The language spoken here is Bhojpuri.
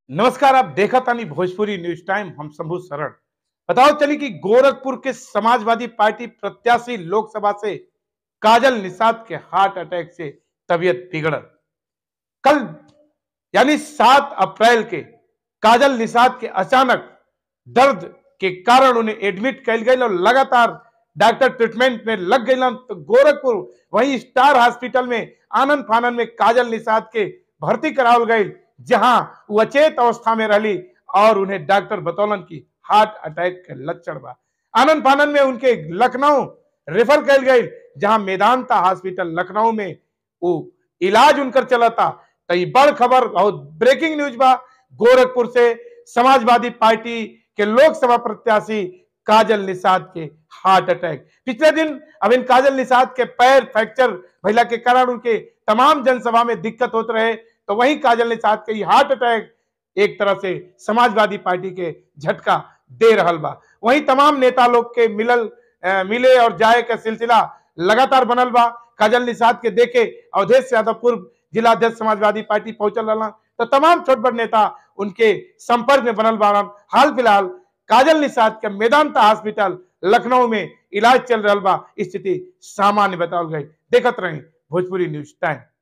नमस्कार आप देखा तानी भोजपुरी न्यूज टाइम हम शंभू शरण बताओ चली कि गोरखपुर के समाजवादी पार्टी प्रत्याशी लोकसभा से काजल निषाद के हार्ट अटैक से तबीयत बिगड़ल कल यानी सात अप्रैल के काजल निषाद के अचानक दर्द के कारण उन्हें एडमिट कैल गई और लगातार डॉक्टर ट्रीटमेंट में लग गई तो गोरखपुर वही स्टार हॉस्पिटल में आनंद फानंद में काजल निषाद के भर्ती करावल गई जहां वो अचेत अवस्था में रही और उन्हें डॉक्टर बतौलन की हार्ट अटैक के लक्षण बा आनंद फानंद में उनके लखनऊ रेफर कैल गई जहां मेदांता हॉस्पिटल लखनऊ में वो इलाज उनकर चलता तो ये बड़ खबर और ब्रेकिंग न्यूज बा गोरखपुर से समाजवादी पार्टी के लोकसभा प्रत्याशी काजल निषाद के हार्ट अटैक पिछले दिन अब इन काजल निषाद के पैर फ्रैक्चर भैला के कारण उनके तमाम जनसभा में दिक्कत होते रहे तो वही काजल निषाद के हार्ट अटैक एक तरह से समाजवादी पार्टी के झटका दे रहल बा वही तमाम नेता लोग के मिलल अ, मिले और जाए का सिलसिला लगातार बनल बा काजल निषाद के देखे अवधेश यादव पूर्व जिला अध्यक्ष समाजवादी पार्टी पहुंचल रहा तो तमाम छोट बड़ नेता उनके संपर्क में बनल बारन हाल फिलहाल काजल निषाद के मेदांता हॉस्पिटल लखनऊ में इलाज चल रहा बा स्थिति सामान्य बताओ गई देखत रही भोजपुरी न्यूज टाइम